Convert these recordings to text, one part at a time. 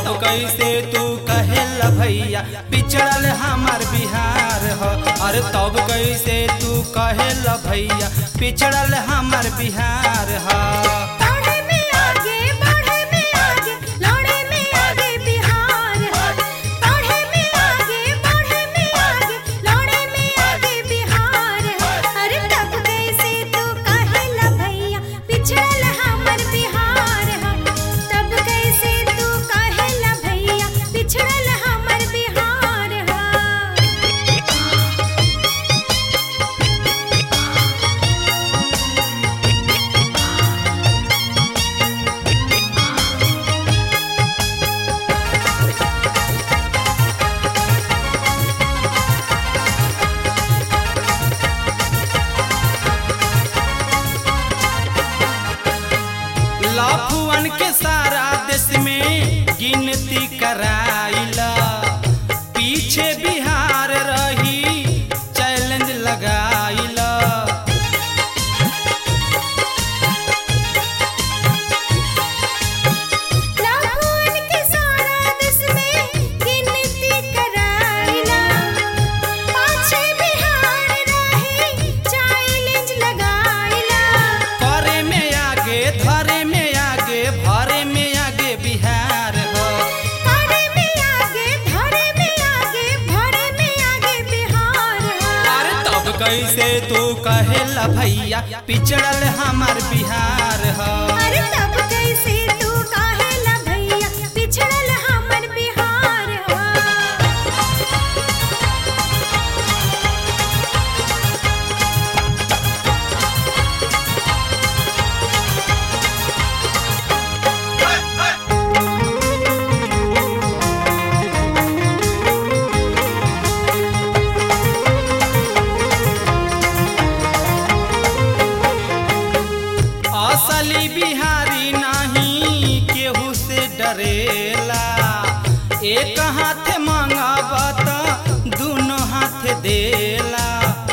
कैसे तू कहेला भैया पिछड़ल हमार बिहार हो अरे तब कैसे तू कहेला भैया पिछड़ल हमार बिहार हो पढ़े में आगे बढ़े में आगे लड़े में आगे बिहार है पढ़े में आगे बढ़े में आगे लड़े में आगे बिहार है अरे तब कैसे तू कहेला भैया पिछड़ल हमर बिहार है तब कैसे तू कहेला भैया पिछड़ल हमर बिहार है लाफुअन के सारा देश में गिनती कराइला पीछे बिहार रही चैलेंज लगाइला लाखों के सारा देश में गिनती कराइला पाछे बिहार रहे चैलेंज लगाइला करे में आगे धरे में आगे भरे में आगे बिहार हो करे में आगे धरे में आगे भरे में आगे बिहार है अरे तब कैसे तू कहेला भैया पिछड़ल हमार बिहार हो अरे तब कैसे तू कहेला भैया पिछड़ल हमर बिहार है असली बिहारी नहीं केहू से डरेला एक हाथ मांगब त दोनों हाथ देला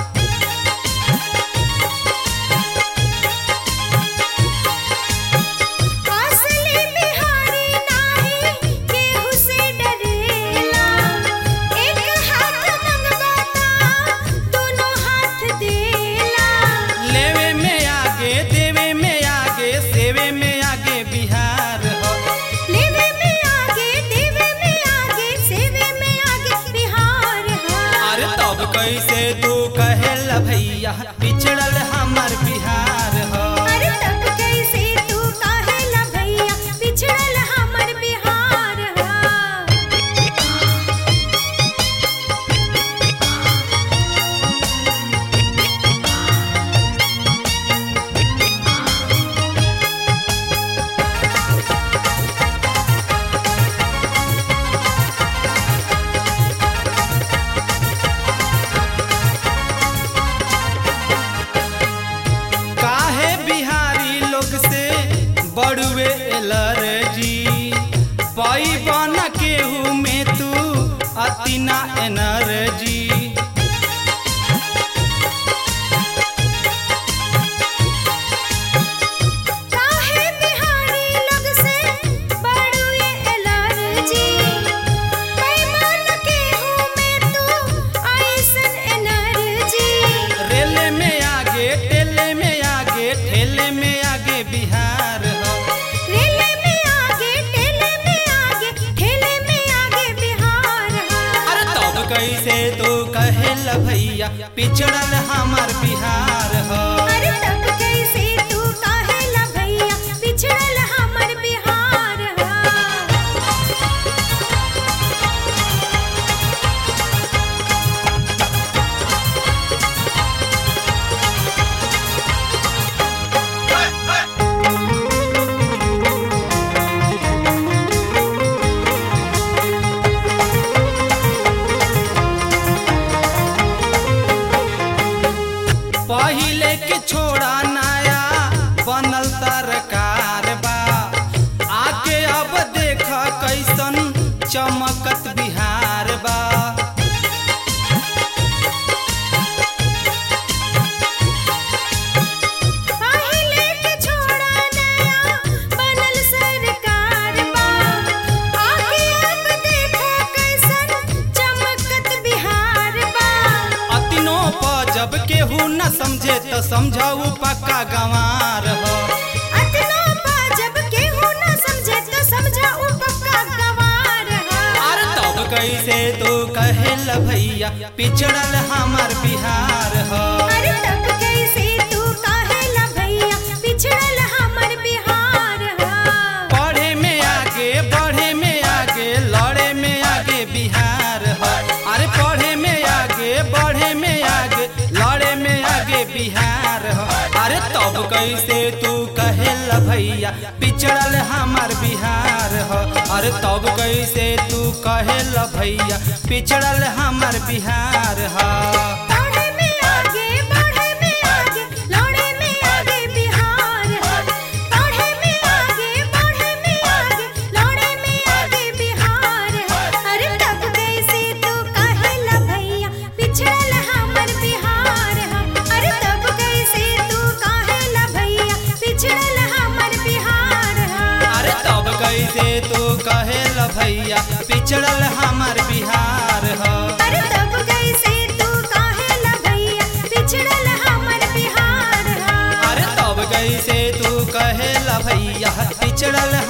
असली बिहारी नाही केहू से डरेला एक हाथ मंगवाता दोनों हाथ देला लेवे में आगे देवे में आगे सेवे में आगे बिहार हो लेवे में आगे देवे में आगे सेवे में आगे बिहार है अरे तब कैसे तू कहेला भैया पिछड़ल हमार बिहार हो अरे तब कैसे तू कहेला भैया पिछड़ल हमर बिहार है काहे बिहारी लोग से बड़ुए एलर्जी पैबन केहू में तू अतिना एनर्जी काहे बिहारी लोग से बड़ुए एलर्जी पैमान के हूँ मैं तू ऐसन एनर्जी रेले में आगे टेले में आगे ठेले में आगे बिहार हो रेले में आगे टेले में आगे ठेले में आगे बिहार है अरे तब कैसे तू कहेला भैया पिछड़ल हमार बिहार हो अरे तब कैसे तू कहेला भैया पिछड़ल हमर बिहार है पहिल पक्का गंवार हो अतनो पा जब केहू न समझे तो समझा उ पक्का गवार है अरे तब कैसे तू कहेल भैया पिछड़ल हमार बिहार हो अरे तब कैसे तू काहेला भैया पिछड़ल हमर बिहार है पढ़े में आगे बढ़े में आगे लड़े में आगे बिहार हो अरे पढ़े में आगे बढ़े में आगे लड़े में आगे बिहार हो अरे तब कैसे तू कहेल भैया पिछड़ल हमार बिहार हो अरे तब कैसे तू कहेल भैया पिछड़ल हमार बिहार हो पढ़े में आगे बढ़े में आगे लड़े में आगे बिहार है पढ़े में आगे बढ़े में आगे लड़े में आगे बिहार है अरे तब कैसे तू काहेला भैया पिछड़ल हमर बिहार है अरे तब कैसे तू काहेला भैया पिछड़ल हमर बिहार है अरे तब कैसे तू कहेल भैया पिछड़ल हमार बिहार हो अरे तब कैसे तू काहेला भैया पिछड़ल हमर बिहार है अरे तब कैसे तू कहेला भैया पिछड़ल